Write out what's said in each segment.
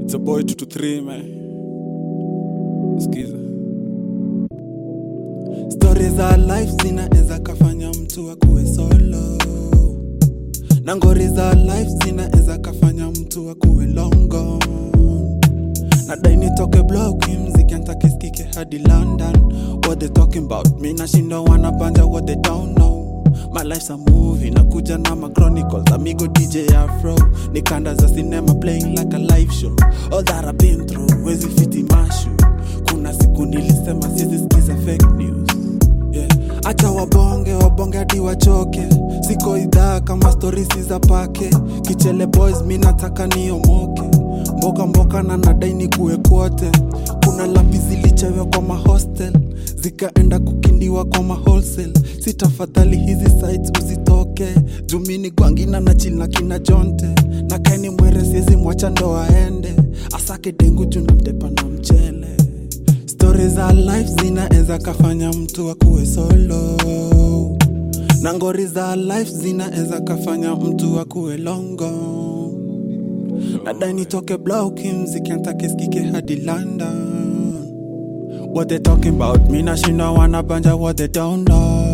It's a boy 2 to 3 man. Skiza. stori za life zinaweza kafanya mtu akuwe solo na ngori za life zinaweza kafanya mtu akuwe longo nadai nitoke block hii mziki antakiskike hadi london what they talking about mi nashindo wanabanja what they don't know my life's a movie nakuja na ma chronicles amigo dj afro ni kanda za cinema playing like a live show all that I've been through wezi fiti mashu kuna siku nilisema sizi skiza fake news yeah. acha wabonge wabonge hadi wachoke siko idhaa kama storisi za pake kichele boys mi nataka niomoke mboka mboka na nadaini kuwe kwote kuna lapi zilichewe kwa mahostel zikaenda kukindiwa kwa mahostel si tafadhali hizi sites usitoke jumini gwangina na chilna kina jonte na kaini mwere siezi mwacha ndo aende asake dengu juna mtepa na mchele stori za life zinaeza kafanya mtu akuwe solo na ngori za life zinaeza kafanya mtu akuwe longo nadai nitoke bloki mziki antakiskike hadi london what they talking about mi nashinda wanabanja what they don't know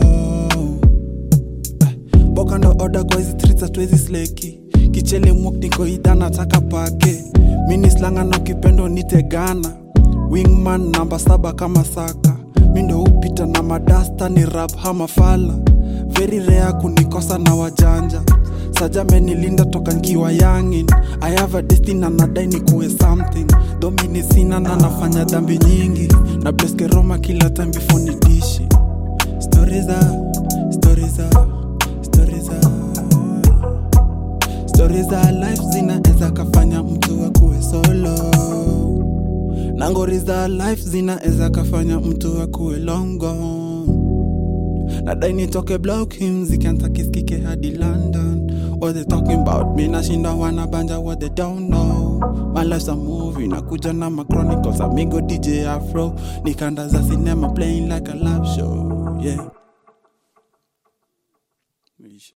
boka ndo oda kwa hizi streets hatuwezi sleki kichele mwok niko idha nataka pake mini slanga na kipendo nitegana wingman namba saba kama saka mi ndo upita na madasta ni rap hamafala very rare kunikosa na wajanja sajamenilinda toka nkiwa yangin i have a destiny na nadai ni kuwe something domini sina na nafanya dhambi nyingi na bleske roma kila time before nidishi stori za stori za stori za stori za life zinaeza kafanya mtu akuwe solo na ngori za life zinaeza kafanya mtu akuwe longo nadai nitoke block him zikantakiskike hadi london what they talking about mi nashinda wanabanja what they don't know my life's a movie nakuja na ma chronicles amigo dj afro nikanda za cinema playing like a live show yeah